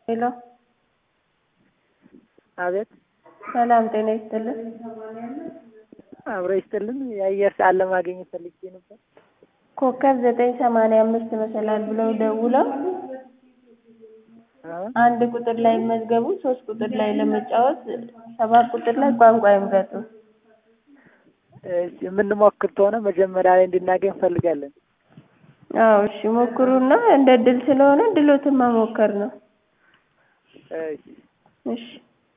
ሄሎ አቤት ሰላም ጤና ይስጥልን። አብሮ ይስጥልን። የአየር ሰዓት ለማግኘት ፈልጌ ነበር። ኮከብ ዘጠኝ ሰማንያ አምስት መሰላል ብለው ደውለው አ? አንድ ቁጥር ላይ ይመዝገቡ፣ ሶስት ቁጥር ላይ ለመጫወት ሰባት ቁጥር ላይ ቋንቋ ይምረጡ። እሺ፣ የምንሞክር ከሆነ መጀመሪያ ላይ እንድናገኝ እንፈልጋለን። አዎ እሺ ሞክሩና እንደ እድል ስለሆነ እድሎትን መሞከር ነው። እሺ እሺ